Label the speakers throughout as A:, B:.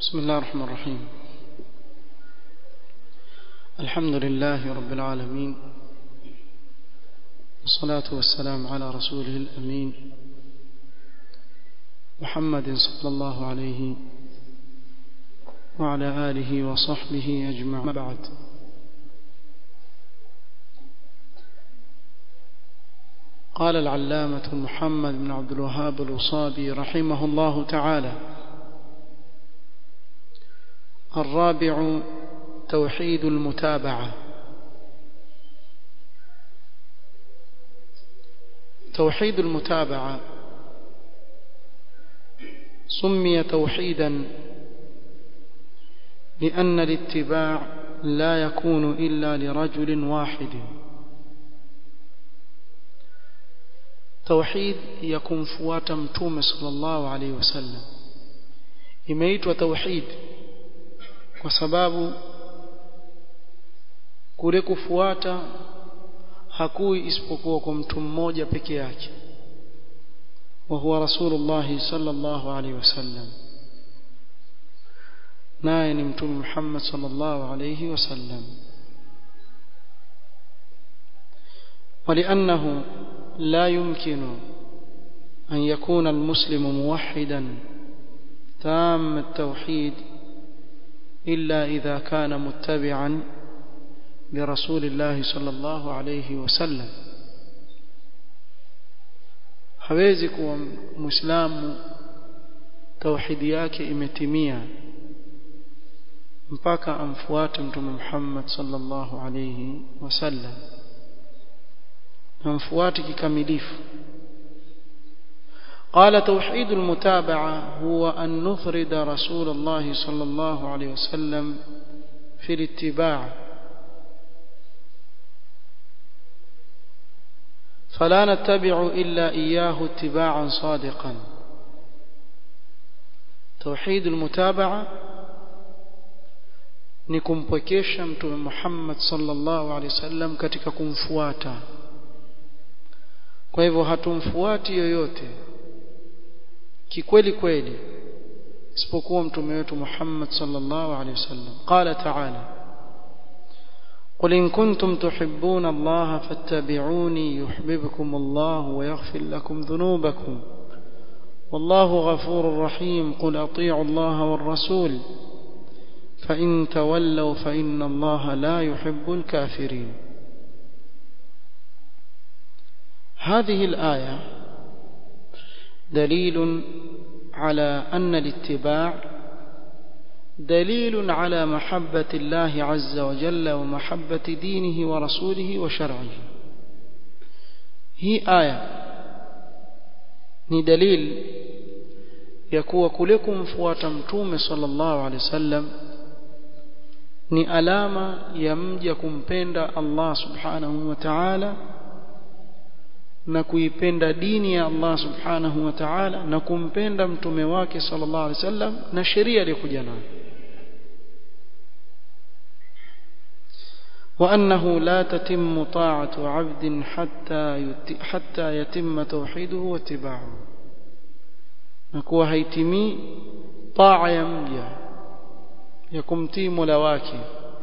A: بسم الله الرحمن الرحيم الحمد لله رب العالمين والصلاة والسلام على رسوله الأمين محمد صلى الله عليه وعلى آله وصحبه أجمع بعد قال العلامة محمد بن عبد الوهاب الوصابي رحمه الله تعالى الرابع توحيد المتابعة توحيد المتابعة سمي توحيدا لأن الاتباع لا يكون إلا لرجل واحد توحيد يكون فواتا متوم صلى الله عليه وسلم imeitwa tauhid kwa sababu kule kufuata hakui isipokuwa kwa mtu mmoja peke yake wa huwa rasulullah sallallahu alaihi wasallam naye ni mtume Muhammad sallallahu alaihi wasallam ولأنه لا يمكن أن يكون المسلم موحدا تام التوحيد إلا إذا كان متبعا لرسول الله صلى الله عليه وسلم hawezi kuwa muislamu tauhidi yake imetimia mpaka amfuate mtume Muhammad sallallahu alayhi wasallam amfuate kikamilifu قال توحيد المتابعة هو أن نفرد رسول الله صلى الله عليه وسلم في الاتباع فلا نتبع إلا إياه اتباعا صادقا توحيد المتابعة ni kumpwekesha mtume Muhammad sallallahu alaihi wasallam katika kumfuata kwa hivyo hatumfuati yoyote kikweli kweli isipokuwa mtume wetu Muhammad sallallahu alaihi wasallam qala ta'ala قل إن كنتم تحبون الله فاتبعوني يحببكم الله ويغفر لكم ذنوبكم والله غفور رحيم قل أطيعوا الله والرسول فإن تولوا فإن الله لا يحب الكافرين هذه الآية دليل على أن الاتباع دليل على محبة الله عز وجل ومحبة دينه ورسوله وشرعه هي آية ni dalil ya kuwa kule kumfuata mtume sallallahu alaihi wasallam ni alama ya mja kumpenda Allah subhanahu wa ta'ala na kuipenda dini ya Allah subhanahu wa ta'ala na kumpenda mtume wake sallallahu alaihi wasallam na sheria aliyokuja nayo وأنه لا تتم طاعة عبد حتى حتى يتم توحيده واتباعه نكون هيتمي طاعة يمجى يكمتي ملواكي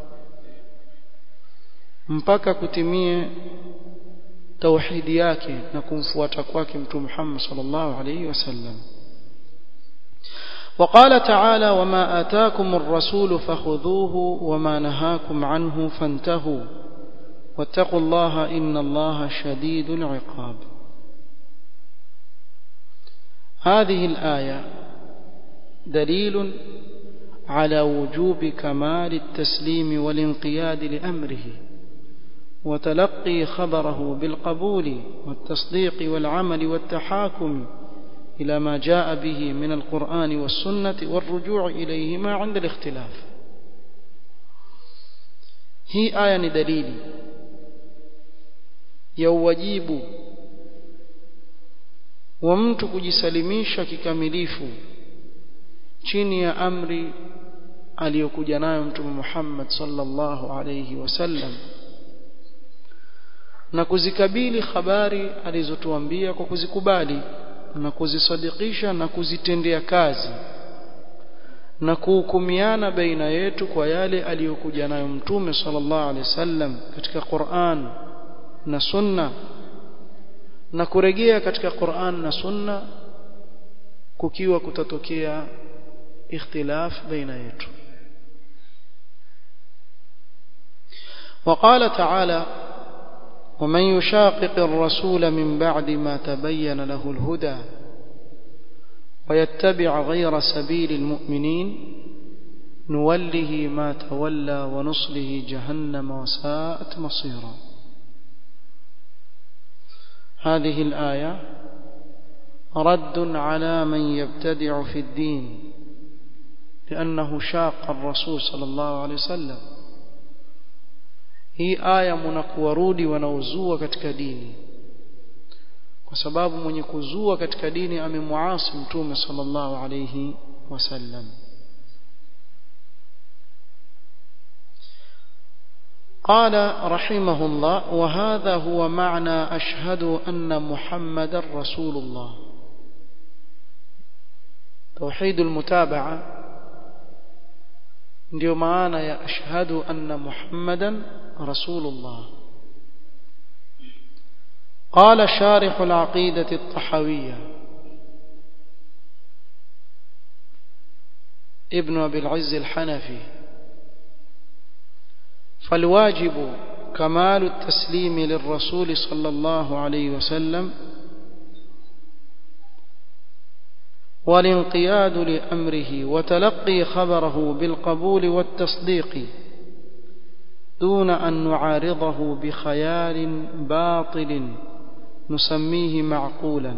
A: mpaka kutimie tauhidi yake na kumfuata kwake mtume Muhammad sallallahu alayhi wasallam وقال تعالى وما آتاكم الرسول فخذوه وما نهاكم عنه فانتهوا واتقوا الله إن الله شديد العقاب هذه الآية دليل على وجوب كمال التسليم والانقياد لأمره وتلقي خبره بالقبول والتصديق والعمل والتحاكم إلى ما جاء به من القرآن والسنة والرجوع إليهما عند الاختلاف هي آية دليل يوجيب ومtu kujisalimisha kikamilifu chini ya amri aliyokuja nayo mtume Muhammad sallallahu alayhi wasallam na kuzikabili habari alizotuambia kwa kuzikubali na kuzisadikisha na kuzitendea kazi na kuhukumiana baina yetu kwa yale aliyokuja nayo mtume sallallahu alaihi wasallam katika Qur'an na sunna na kurejea katika Qur'an na sunna kukiwa kutatokea ikhtilaf baina yetu وقال تعالى ومن يشاقق الرسول من بعد ما تبين له الهدى ويتبع غير سبيل المؤمنين نوله ما تولى ونصله جهنم وساءت مصيرا هذه الآية رد على من يبتدع في الدين لأنه شاق الرسول صلى الله عليه وسلم hii aya mnakuwarudi wanaozua katika dini kwa sababu mwenye kuzua katika dini amemuasi mtume sallallahu alayhi wasallam قال رحمه الله وهذا هو معنى أشهد أن محمد رسول الله توحيد المتابعة ndio maana ya ashhadu anna muhammadan rasulullah قال شارح العقيدة الطحوية ابن أبي العز الحنفي فالواجب كمال التسليم للرسول صلى الله عليه وسلم والانقياد لأمره وتلقي خبره بالقبول والتصديق دون أن نعارضه بخيال باطل نسميه معقولا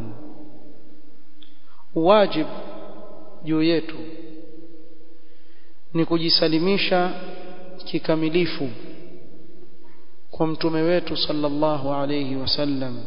A: واجب juu yetu ni kujisalimisha kikamilifu kwa mtume wetu sallallahu alayhi wasallam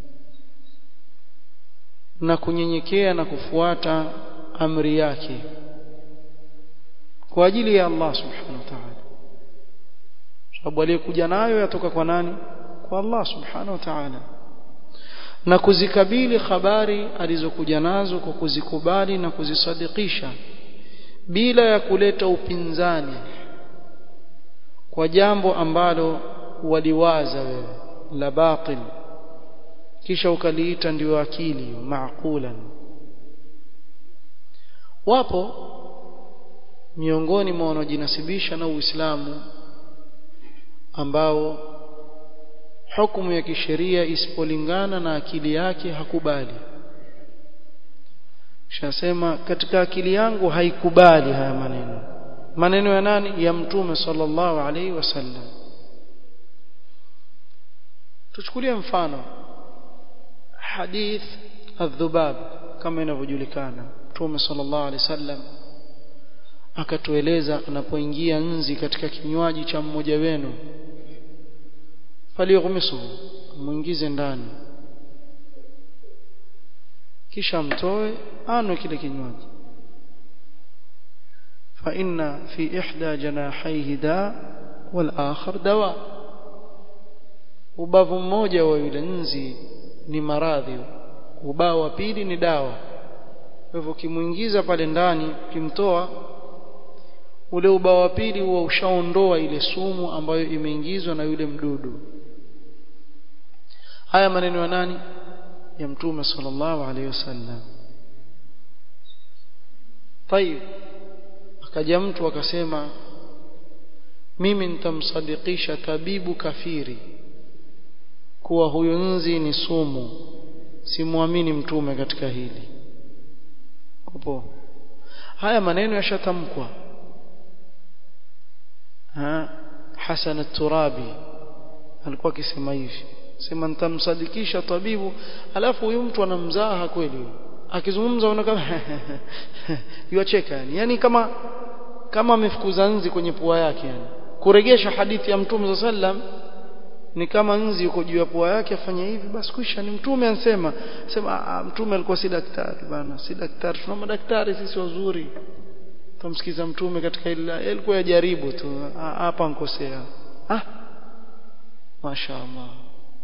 A: na kunyenyekea na kufuata amri yake kwa ajili ya Allah subhanahu wa ta'ala sababu aliyekuja nayo yatoka kwa nani kwa Allah subhanahu wa ta'ala na kuzikabili habari alizokuja nazo kwa kuzikubali na kuzisadikisha bila ya kuleta upinzani kwa jambo ambalo waliwaza wewe la batil kisha ukaliita ndio akili maaqulan wapo miongoni mwa wanaojinasibisha na Uislamu ambao hukumu ya kisheria isipolingana na akili yake hakubali shasema katika akili yangu haikubali haya maneno maneno ya nani ya mtume sallallahu alaihi wasallam tuchukulie mfano hadith adhubab kama inavyojulikana mtume sallallahu alaihi wasallam akatueleza anapoingia nzi katika kinywaji cha mmoja wenu faliyughmisuhu muingize ndani kisha mtoe anwe kile kinywaji fa inna fi ihda janahaihi da wal akhar dawa ubavu mmoja wa yule nzi ni maradhi ubao wa pili ni dawa kwa hivyo kimuingiza pale ndani kimtoa ule ubao wa pili huwa ushaondoa ile sumu ambayo imeingizwa na yule mdudu haya maneno ya nani ya mtume sallallahu alaihi wasallam tayib akaja mtu akasema mimi nitamsadikisha tabibu kafiri kuwa huyo nzi ni sumu simwamini mtume katika hili upo haya maneno yashatamkwa ha Hasan at-Turabi alikuwa akisema hivi sema nitamsadikisha tabibu alafu huyu mtu anamzaha kweli akizungumza unaona yuacheka yani yani kama kama amefukuza nzi kwenye pua yake yani kuregesha hadithi ya mtume sallam ni kama nzi yuko juu ya pua yake afanye hivi basi kwisha ni mtume ansema sema mtume alikuwa si daktari bana si daktari tuna madaktari sisi wazuri tumsikiza mtume katika ile alikuwa yajaribu tu hapa nkosea ah mashaallah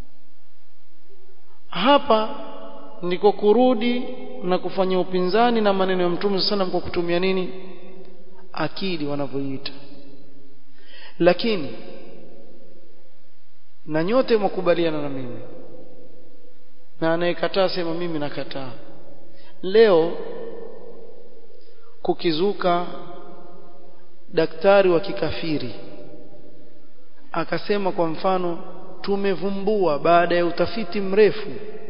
A: hapa ndiko kurudi na kufanya upinzani na maneno ya mtume sana kwa kutumia nini akili wanavyoita lakini na nyote mkubaliana na mimi na anayekataa sema mimi nakataa leo kukizuka daktari wa kikafiri akasema kwa mfano tumevumbua baada ya utafiti mrefu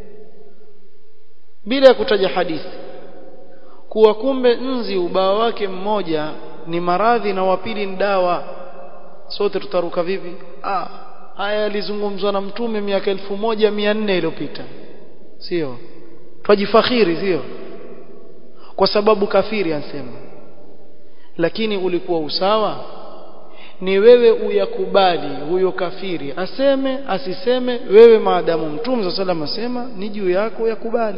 A: bila ya kutaja hadithi kuwa kumbe nzi ubao wake mmoja ni maradhi na wa pili ni dawa sote tutaruka vipi ah haya yalizungumzwa na mtume miaka elfu moja mia nne iliyopita sio twajifakhiri sio kwa sababu kafiri ansema lakini ulikuwa usawa ni wewe uyakubali huyo kafiri aseme asiseme wewe maadamu mtume sa salam asema ni juu yako yakubali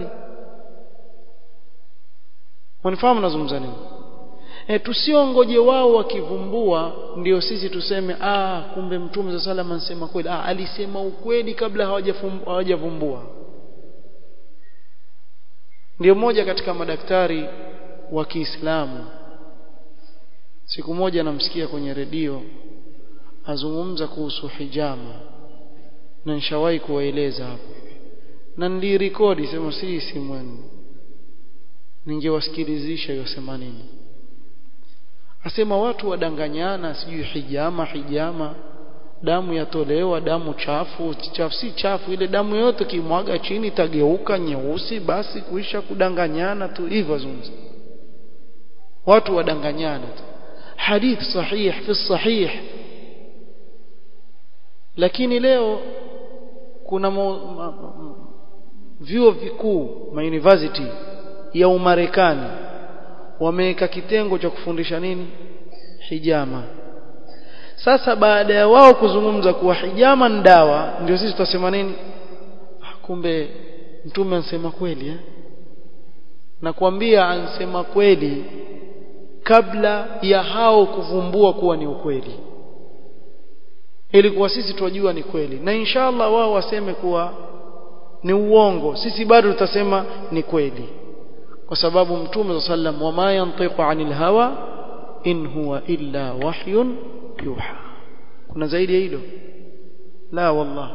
A: wanifahamu nazungumza nini e, tusiongoje wao wakivumbua ndio sisi tuseme ah kumbe mtume sa salam anasema kweli ah alisema ukweli kabla hawajavumbua ndio mmoja katika madaktari wa Kiislamu siku moja namsikia kwenye redio azungumza kuhusu hijama na nishawahi kuwaeleza hapo na nilirekodi sema si simwenu ningewasikilizisha yosema nini asema watu wadanganyana sijui hijama hijama damu yatolewa damu chafu chafu si chafu ile damu yote kimwaga chini itageuka nyeusi basi kuisha kudanganyana tu hivyo zungumza watu wadanganyana tu hadith sahih fi sahih lakini leo kuna vyuo vikuu ma university ya Umarekani wameweka kitengo cha kufundisha nini hijama sasa baada ya wao kuzungumza kuwa hijama ni dawa ndio sisi tutasema nini kumbe mtume ansema kweli eh? na kuambia ansema kweli kabla ya hao kuvumbua kuwa ni ukweli ilikuwa sisi twajua ni kweli na inshallah wao waseme kuwa ni uongo sisi bado tutasema ni kweli kwa sababu mtume sallam wama yantiqu anil hawa in huwa illa wahyun yuha kuna zaidi ya hilo la wallah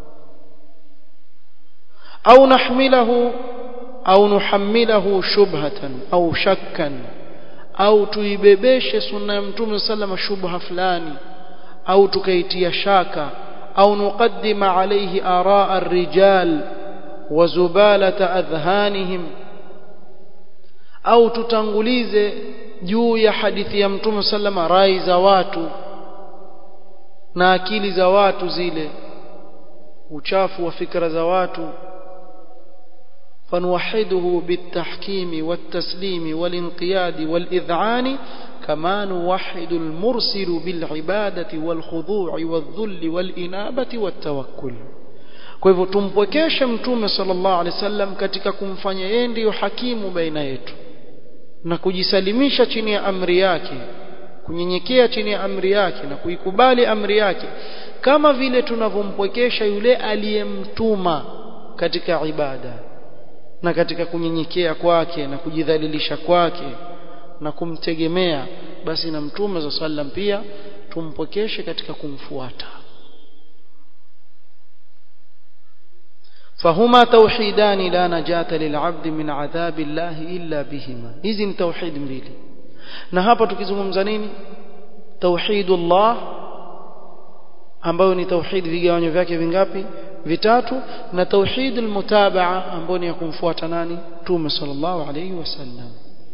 A: au nahmilahu au nuhammilahu shubhatan au shakkan au tuibebeshe sunna ya mtume sallama shubha fulani au tukaitia shaka au nuqaddima alayhi araa ar-rijal wa zubalata adhhanihim au tutangulize juu ya hadithi ya mtume sallama rai za watu na akili za watu zile uchafu wa fikra za watu فنوحده بالتحكيم والتسليم والانقياد والإذعان كما نوحد المرسل بالعبادة والخضوع والذل والإنابة والتوكل kwa hivyo tumpwekeshe mtume sallallahu alaihi wasallam katika kumfanya yeye ndiyo hakimu baina yetu na kujisalimisha chini ya amri yake kunyenyekea chini ya amri yake na kuikubali amri yake kama vile tunavyompwekesha yule aliyemtuma katika ibada na katika kunyenyekea kwake na kujidhalilisha kwake na kumtegemea basi na mtume za sallam pia tumpokeshe katika kumfuata فهما توحيدان لا نجاة للعبد من عذاب الله إلا بهما hizi ni tauhid mbili na hapa tukizungumza nini tauhidullah ambayo ni tauhid vigawanyo vyake vingapi vitatu na tauhid almutabaa ambayo ni ya kumfuata nani tume sallallahu alayhi wasallam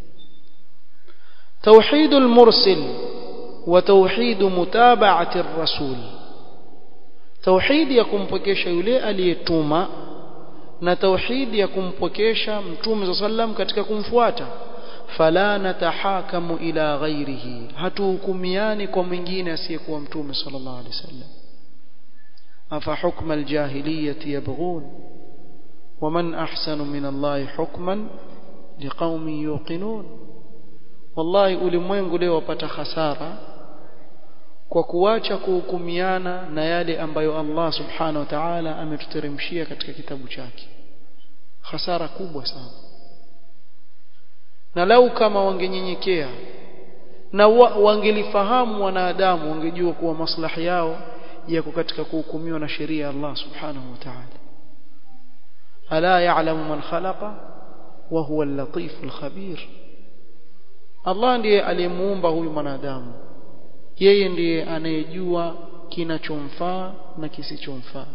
A: توحيد المرسل وتوحيد متابعة الرسول توحيد يكمبكesha yule aliyetuma na tauhid ya kumpokesha mtume sallam katika kumfuata fala natahakamu ila ghairihi hatuhukumiani kwa mwingine asiyekuwa mtume sallallahu alaihi wasallam afa hukma aljahiliyyati yabghun ومن أحسن من الله حكما لقوم يوقنون wallahi ulimwengu leo wapata hasara kwa kuacha kuhukumiana na yale ambayo Allah subhanahu wa ta'ala ametuteremshia katika kitabu chake hasara kubwa sana na lau kama wangenyenyekea na wa, wangelifahamu wanadamu wangejua kuwa maslahi yao yako katika kuhukumiwa na sheria ya Allah subhanahu wa ta'ala ala ya'lamu man khalaqa wa huwa al-latif al-khabir Allah ndiye aliyemuumba huyu mwanadamu yeye ndiye anayejua kinachomfaa na kisichomfaa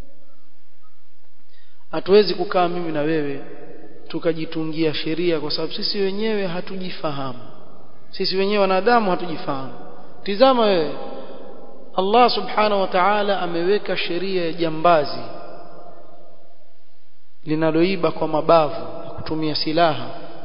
A: hatuwezi kukaa mimi na wewe tukajitungia sheria kwa sababu sisi wenyewe hatujifahamu sisi wenyewe wanadamu hatujifahamu tizama wewe Allah subhanahu wa ta'ala ameweka sheria ya jambazi linaloiba kwa mabavu na kutumia silaha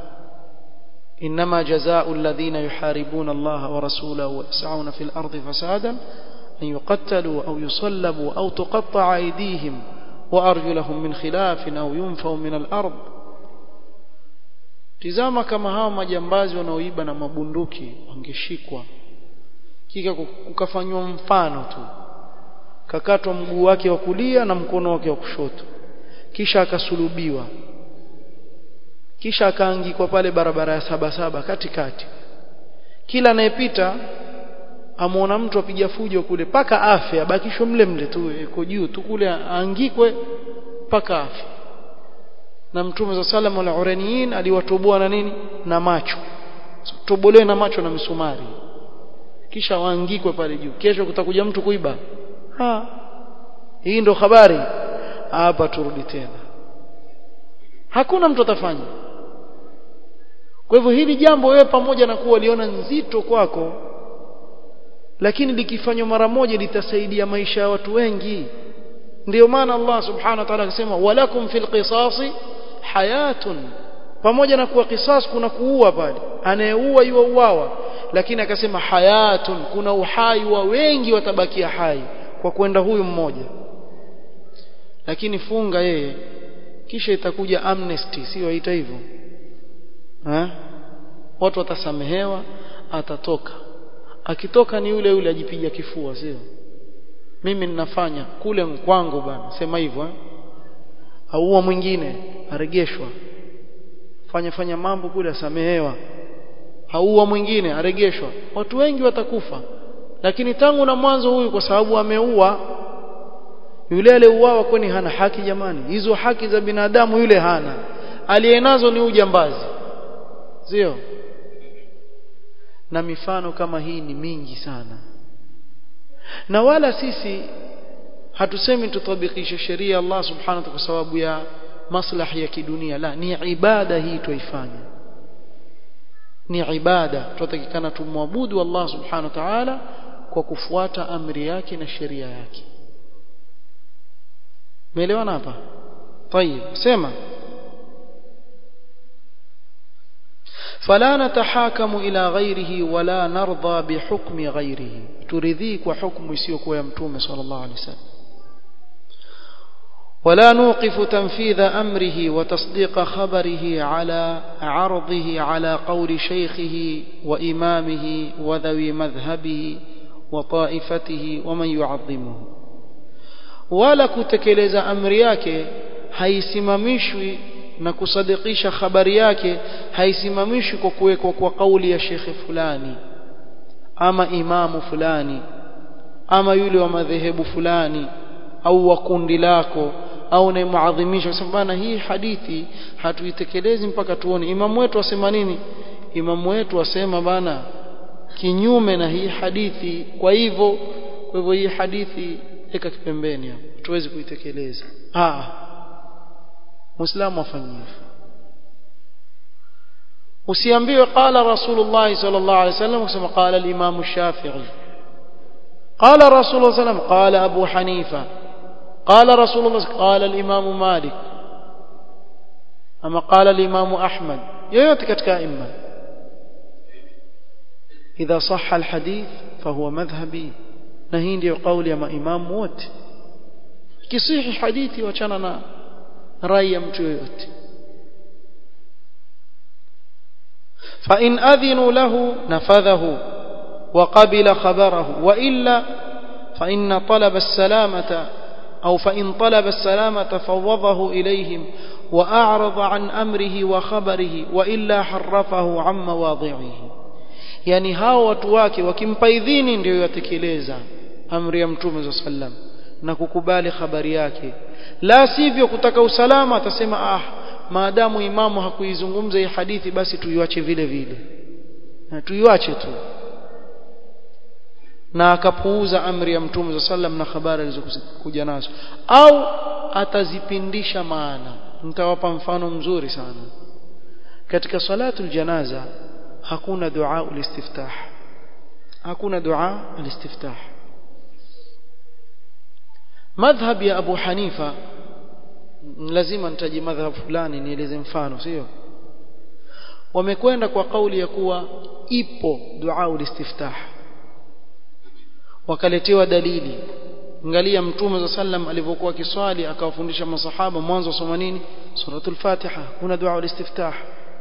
A: inma jazaa'u alladhina yuharibuna Allah wa rasulahu wa yas'una fil ardi fasadan an yuqattalu aw yusallabu aw tuqatta'a aydihim wa arjuluhum min khilafin aw yunfaw min al-ard tizama kama hawa majambazi wanaoiba na mabunduki wangeshikwa kika kukafanywa mfano tu kakatwa mguu wake wa kulia na mkono wake wa kushoto kisha akasulubiwa kisha akaangikwa pale barabara ya saba saba katikati kila anayepita amuona mtu apiga fujo kule paka afya abakishwe mle mle tu iko juu tu kule aangikwe paka afya na mtume za salamu al uraniyin aliwatoboa na nini na macho tobolewe na macho na misumari kisha waangikwe pale juu kesho kutakuja mtu kuiba ha hii ndo habari hapa turudi tena hakuna mtu atafanya kwa hivyo hili jambo wewe pamoja na kuwa liona nzito kwako lakini likifanywa mara moja litasaidia maisha ya watu wengi ndio maana Allah subhanahu wa ta'ala akasema walakum fil qisasi hayatun pamoja na kuwa qisas kuna kuua pale anayeua yuauawa lakini akasema hayatun kuna uhai wa wengi watabakia hai kwa kwenda huyu mmoja lakini funga yeye kisha itakuja amnesty sio ita hivyo eh watu watasamehewa atatoka akitoka ni yule yule ajipiga kifua sio mimi ninafanya kule kwangu bana sema hivyo eh auwa mwingine aregeshwa fanya fanya mambo kule asamehewa auwa mwingine aregeshwa watu wengi watakufa lakini tangu na mwanzo huyu kwa sababu ameua yule aliyeuawa kwani hana haki jamani hizo haki za binadamu yule hana aliyenazo ni ujambazi sio na mifano kama hii ni mingi sana na wala sisi hatusemi tutabikishe sheria Allah subhanahu wa ta'ala kwa sababu ya maslahi ya kidunia la ni ibada hii tuifanye ni ibada tutakikana tumwabudu Allah subhanahu wa ta'ala kwa kufuata amri yake na sheria yake umeelewana hapa طيب sema فلا نتحاكم إلى غيره ولا نرضى بحكم غيره ترضيك وحكم يسيك ويمتوم صلى الله عليه وسلم ولا نوقف تنفيذ أمره وتصديق خبره على عرضه على قول شيخه وإمامه وذوي مذهبه وطائفته ومن يعظمه ولا كتكلز أمر yake haisimamishwi na kusadikisha habari yake haisimamishwi kwa kuwekwa kwa kauli ya shekhe fulani ama imamu fulani ama yule wa madhehebu fulani au wa kundi lako au unayemwadhimisha kusema bana hii hadithi hatuitekelezi mpaka tuone imamu wetu asema nini imamu wetu asema bana kinyume na hii hadithi kwa hivyo kwa hivyo hii hadithi eka kipembeni hapo tuwezi kuitekeleza ah muislamu afanye hivyo usiambiwe qala rasulullah sallallahu alaihi wasallam kusema qala al-imam shafi'i qala rasulullah sallam qala abu hanifa قال رسول الله قال الإمام مالك أما قال الإمام أحمد yoyote katika aima idha sahha alhadith fahuwa madhhabi na hii ndio kauli ya maimamu wote kisihi hadithi wachana na rai ya mtu yoyote فإن أذنوا له نفذه وقبل خبره وإلا فإن طلب السلامة أو فإن طلب السلامة فوضه إليهم وأعرض عن أمره وخبره وإلا حرفه عن مواضعه yani hao watu wake wakimpa idhini ndio yatekeleza amri ya mtume sallam na kukubali habari yake la sivyo kutaka usalama atasema ah maadamu imamu hakuizungumza hii hadithi basi tuiwache vile vile na tuiwache tu na akapuuza amri ya mtume sallam na habari alizokuja nazo au atazipindisha maana nitawapa mfano mzuri sana katika salatul janaza hakuna dua ulistiftah hakuna dua ulistiftah madhhab ya Abu Hanifa lazima nitaji madhhab fulani nieleze mfano sio wamekwenda kwa kauli ya kuwa ipo dua ulistiftah wakaletewa dalili angalia mtume za sallam alivyokuwa kiswali akawafundisha masahaba mwanzo soma nini suratul fatiha kuna dua ulistiftah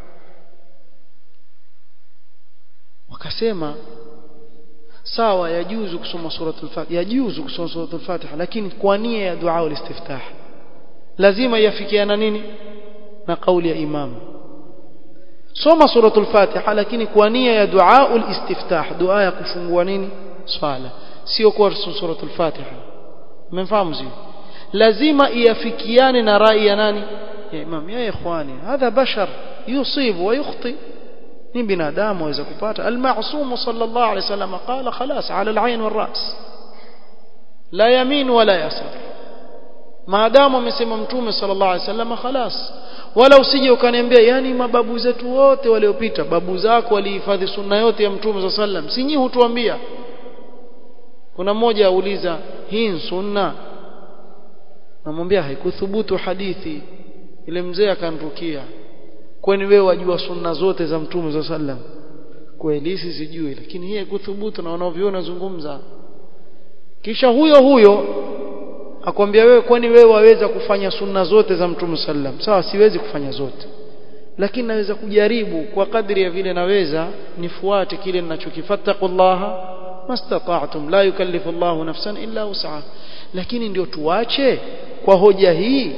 A: wakasema sawa yajuzu kusoma suratul fatiha yajuzu kusoma suratul fatiha lakini kwa nia ya dua ulistiftah lazima yafikiana nini na kauli ya imam soma suratul fatiha lakini kwa nia ya dua ulistiftah dua ya kufungua nini swala sio kwa suratul fatiha mmefahamu sio lazima iafikiane na rai ya nani ya imam ya ikhwani hadha bashar yusibu wa yukhti ni binadamu aweza kupata al-ma'sum sallallahu alayhi wasallam qala khalas ala al-ayn wal-ras la yamin wala yasar maadamu amesema mtume sallallahu alayhi wasallam khalas wala usije ukaniambia yani mababu zetu wote waliopita babu zako walihifadhi sunna yote ya mtume sallallahu alayhi wasallam si nyinyi hutuambia kuna mmoja auliza hii ni sunna namwambia haikuthubutu hadithi ile mzee akanrukia kwani wewe wajua sunna zote za mtume za sallam kweli sijui lakini hii haikuthubutu na wanaoviona zungumza kisha huyo huyo akwambia wewe kwani wewe waweza kufanya sunna zote za mtume sallam sawa siwezi kufanya zote lakini naweza kujaribu kwa kadri ya vile naweza nifuate kile ninachokifattaqullaha mastata'tum la yukallifu Allahu nafsan illa wus'aha lakini ndio tuache kwa hoja hii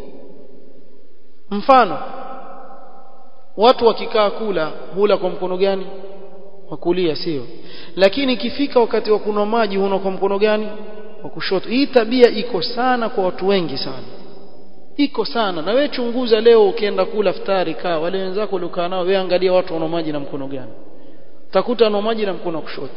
A: mfano watu wakikaa kula hula kwa mkono gani wa kulia sio lakini ikifika wakati wa kunywa maji huna kwa mkono gani wa kushoto hii tabia iko sana kwa watu wengi sana iko sana na wewe chunguza leo ukienda kula futari kaa wale wenzako waliokaa nao wewe angalia watu wanao maji na mkono gani utakuta wanao maji na mkono wa kushoto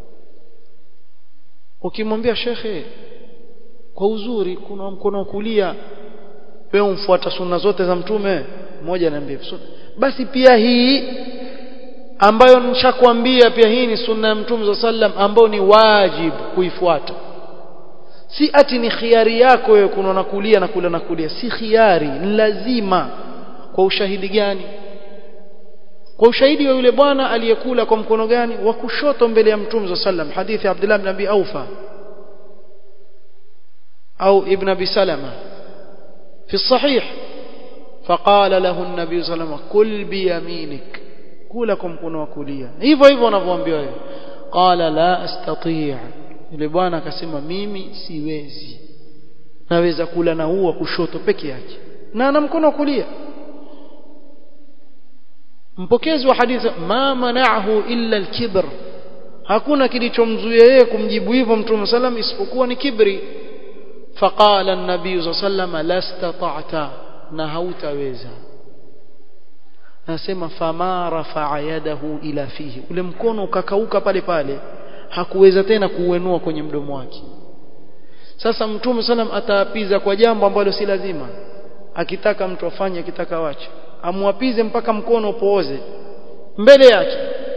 A: ukimwambia shekhe kwa uzuri kuna mkono wa kulia wewe umfuata sunna zote za mtume mmoja ananiambia basi pia hii ambayo nishakwambia pia hii ni sunna ya mtume za sallam ambayo ni wajib kuifuata si ati ni khiari yako wewe kuna kulia na kula na kulia si khiari ni lazima kwa ushahidi gani kwa ushahidi wa yule bwana aliyekula kwa mkono gani wa kushoto mbele ya mtume za sallam hadithi Abdullah ibn Abi Aufa au ibn Abi Salama في الصحيح فقال له النبي صلى الله عليه وسلم كل بيمينك كلكم كنوا كليا hivyo hivyo wanavyoambiwa wewe qala la astati' yule bwana akasema mimi siwezi naweza kula na huu wa kushoto peke yake na ana mkono wa kulia mpokezi wa hadithi ma mana'ahu illa al-kibr hakuna kilichomzuia yeye kumjibu hivyo mtume sallam isipokuwa ni kibri faqala an-nabiy sallam la istata'ta na hautaweza anasema fama rafa'a yadahu ila fihi ule mkono ukakauka pale pale hakuweza tena kuuenua kwenye mdomo wake sasa mtume sallam ataapiza kwa jambo ambalo si lazima akitaka mtu afanye akitaka wache amwapize mpaka mkono upooze mbele yake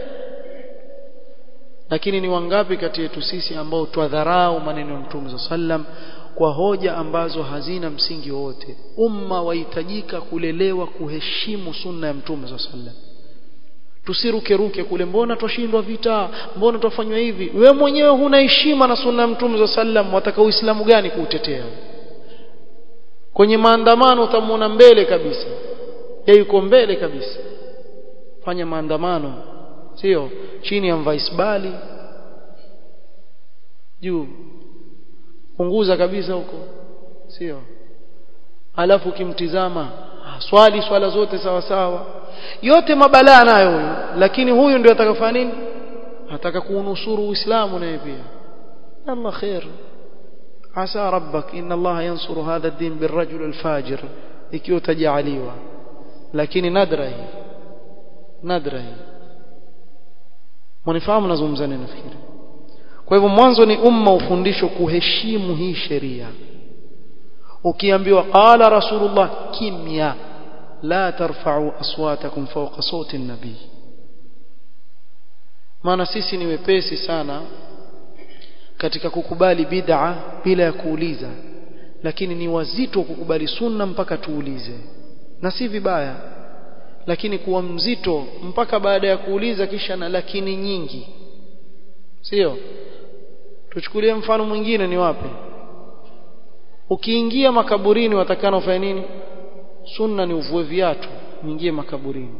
A: lakini ni wangapi kati yetu sisi ambao twadharau maneno ya mtume sallam kwa hoja ambazo hazina msingi wowote umma wahitajika kulelewa kuheshimu sunna ya mtume sallam tusiruke ruke kule mbona twashindwa vita mbona twafanywa hivi we mwenyewe huna heshima na sunna ya mtume sallam wataka uislamu gani kuutetea kwenye maandamano utamwona mbele kabisa yeye yuko mbele kabisa fanya maandamano sio chini ya mvaisbali juu punguza kabisa huko sio alafu ukimtizama swali swala zote sawa sawa yote mabalaa nayo huyu lakini huyu ndio atakafanya nini ataka kuunusuru uislamu naye pia Allah khair asa rabbak inna Allah yansuru hadha ad-din birrajul al-fajir ikiwa tajaliwa lakini nadra hii nadra hii mnifahamu nazungumza nini nafikiri kwa hivyo mwanzo ni umma ufundisho kuheshimu hii sheria ukiambiwa qala rasulullah kimya la tarfa'u aswatakum fawqa sawti an-nabi maana sisi ni wepesi sana katika kukubali bid'a bila ya kuuliza lakini ni wazito kukubali sunna mpaka tuulize na si vibaya lakini kuwa mzito mpaka baada ya kuuliza kisha na lakini nyingi sio tuchukulie mfano mwingine ni wapi ukiingia makaburini watakana ufanye nini sunna ni uvue viatu uingie makaburini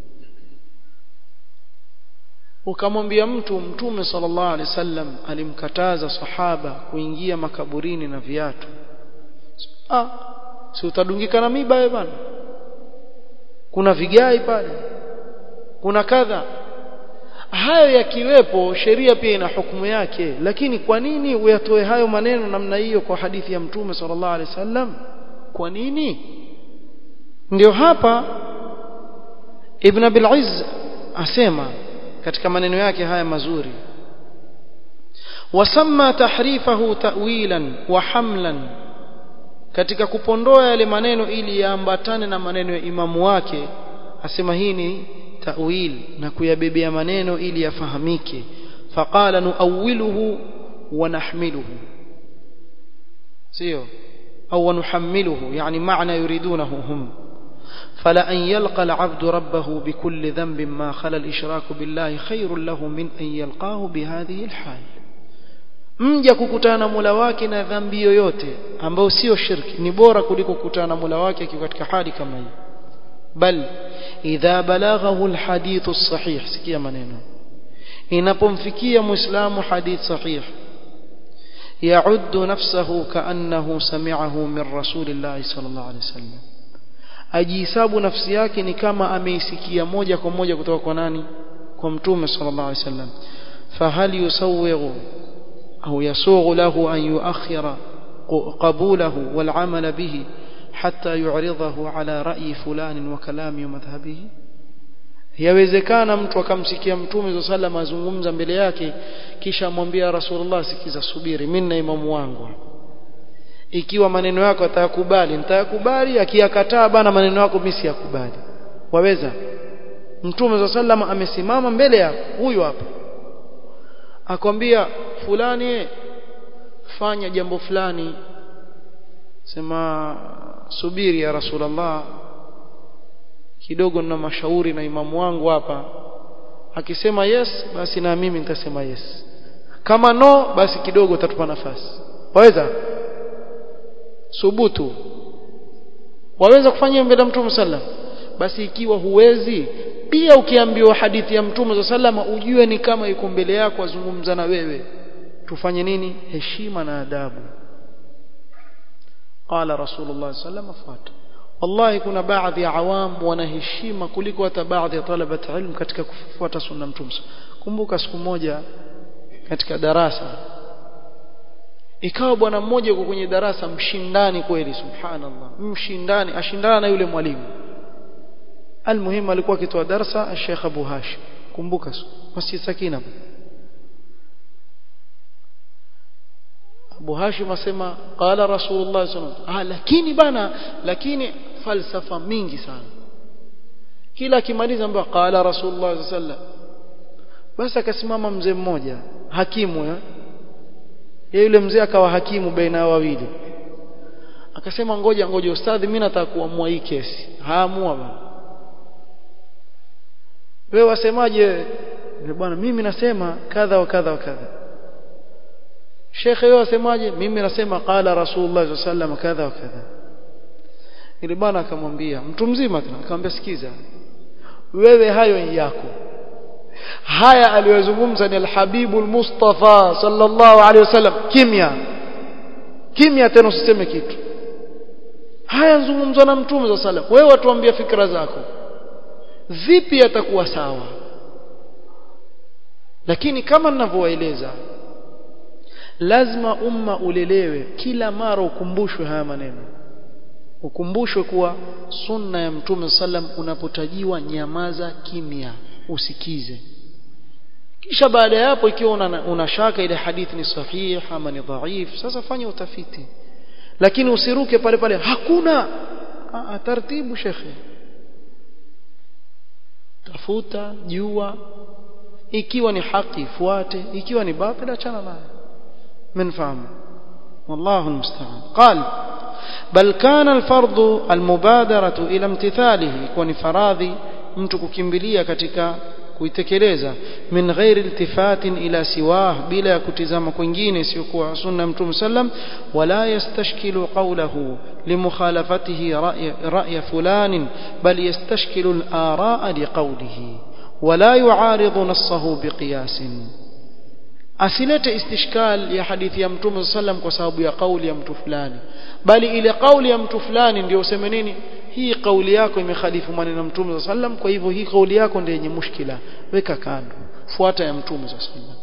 A: ukamwambia mtu mtume sallallahu alaihi wasallam alimkataza sahaba kuingia makaburini na viatu ah si utadungika na miba wewe bana kuna vigai pale kuna kadha hayo yakiwepo sheria pia ina hukumu yake lakini kwa nini uyatoe hayo maneno namna hiyo kwa hadithi ya mtume sallallahu alaihi wasallam kwa nini ndio hapa ibn abil izz asema katika maneno yake haya mazuri wasamma tahrifahu ta'wilan wa hamlan katika kupondoa yale maneno ili yaambatane na maneno ya imamu wake asema hii ni ta'wil na kuyabebea maneno ili yafahamike faqala nuawwiluhu wa nahmiluhu sio au nuhammiluhu yani maana yuridunahu hum فلأن يلقى العبد ربه بكل ذنب ما خلا الإشراك بالله خير له من أن يلقاه بهذه الحال mja kukutana na Mola wake na dhambi yoyote ambayo sio shirki ni bora kuliko kukutana na Mola wake akiwa katika hali kama hii bal idha balaghahu alhadith as-sahih sikia maneno inapomfikia muislamu hadith sahih ya'uddu nafsahu ka'annahu sami'ahu min rasulillahi sallallahu alayhi wasallam ajihesabu nafsi yake ni kama ameisikia moja kwa moja kutoka kwa nani kwa mtume sallallahu alaihi wasallam fahal yusawwiru au yasughu lahu an yuakhira qabulahu wal amala bihi hatta yu'ridahu ala ra'yi fulan wa kalami wa madhhabihi yawezekana mtu akamsikia mtume sallallahu azungumza mbele yake kisha amwambia rasulullah sikiza subiri mimi na imamu wangu ikiwa maneno yako atayakubali nitayakubali akiyakataa bana maneno yako mimi siyakubali waweza mtume za sallama amesimama mbele yako huyu hapa akwambia fulani fanya jambo fulani sema subiri ya rasulullah kidogo na mashauri na imamu wangu hapa akisema yes basi na mimi nitasema yes kama no basi kidogo utatupa nafasi waweza subutu waweza kufanya mbele ya mtume sallam basi ikiwa huwezi pia ukiambiwa hadithi ya mtume sallam ujue ni kama yuko mbele yako azungumza na wewe tufanye nini heshima na adabu qala rasulullah sallam fata wallahi kuna baadhi ya awam wanaheshima kuliko hata baadhi ya talabat ilm katika kufuata sunna mtume kumbuka siku moja katika darasa ikawa bwana mmoja yuko kwenye darasa mshindani kweli subhanallah mshindani ashindana na yule mwalimu almuhim alikuwa akitoa darasa Sheikh Abu Hashim kumbuka Masjid Sakina Abu Hashim asema qala Rasulullah sallallahu ah lakini bana lakini falsafa mingi sana kila akimaliza mbwa qala Rasulullah sallallahu basi akasimama mzee mmoja hakimu ya yeye yule mzee akawa hakimu baina ya wawili akasema ngoja ngoja ustadhi mimi nataka kuamua hii kesi haamua bwana wewe wasemaje bwana mimi nasema kadha wa kadha wa kadha shekhe wewe wasemaje mimi nasema qala rasulullah sallallahu kadha wa kadha ile bwana akamwambia mtu mzima tena akamwambia sikiza wewe hayo yako haya aliyozungumza ni alhabibu almustafa sallallahu alaihi wasallam kimya kimya tena usiseme kitu haya zungumzwa na mtume sallallahu alaihi wasallam wewe watuambia fikra zako vipi atakuwa sawa lakini kama ninavyowaeleza lazima umma ulelewe kila mara ukumbushwe haya maneno ukumbushwe kuwa sunna ya mtume sallam unapotajiwa nyamaza kimya usikize kisha baada ya hapo ikiwa una, una shaka ile hadithi ni sahihi ama ni dhaif sasa fanya utafiti lakini usiruke pale pale hakuna Aa, taratibu shekhe tafuta jua ikiwa ni haki fuate ikiwa ni batil achana nayo منفهم والله المستعان قال بل كان الفرض المبادرة إلى امتثاله كون فراضي mtu kukimbilia katika kuitekeleza min ghairi iltifatin ila siwah bila ya kutizama kwingine isiyokuwa sunna mtume sallam wala yastashkilu qawlahu limukhalafatihi ra'ya fulan bal yastashkilu al-ara'a liqawlihi wala yu'aridu nassahu biqiyasin asilete istishkal ya hadithi ya mtume sallam kwa sababu ya kauli ya mtu fulani bali ile kauli ya mtu fulani ndio useme nini hii kauli yako imekhalifu maneno ya mtume sallam kwa hivyo hii kauli yako ndio yenye mushkila weka kando fuata ya mtume sallam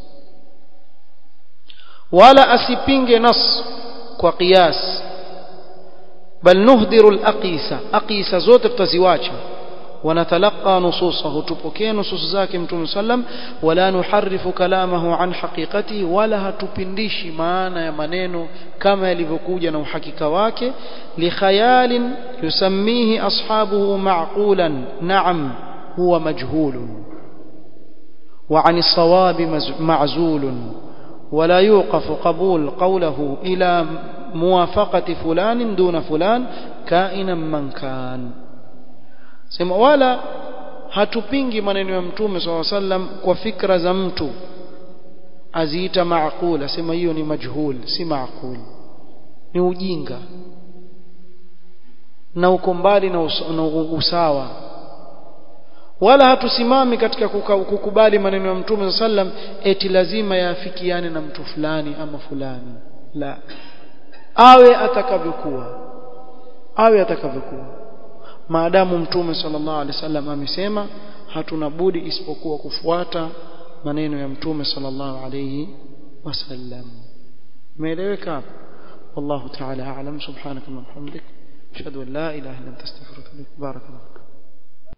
A: wala asipinge nas kwa qiyas bal nuhdiru al-aqisa aqisa zote tutaziwacha ونتلقى نصوصه تبكي نصوص ذاك متوم سلم ولا نحرف كلامه عن حقيقته ولا هتupindishi maana ya maneno kama yalivyokuja na uhakika wake likhayal yusammihi ashabuhu ma'qulan na'am huwa majhul وعن الصواب معزول ولا يوقف قبول قوله إلى موافقة فلان دون فلان كائنا من كان sema wala hatupingi maneno ya mtume swalla sallam kwa fikra za mtu aziita maaqul asema hiyo ni majhul si maaqul ni ujinga na uko mbali na, us na usawa wala hatusimami katika kukubali maneno ya mtume sallam eti lazima yaafikiane na mtu fulani ama fulani la awe atakavyokuwa awe atakavyokuwa maadamu mtume sallallahu alaihi wasallam amesema hatuna budi isipokuwa kufuata maneno ya mtume sallallahu alaihi wasallam umeeleweka hapo والله تعالى أعلم سبحانك اللهم وبحمدك أشهد أن لا إله إلا أنت أستغفرك وأتوب إليك بارك الله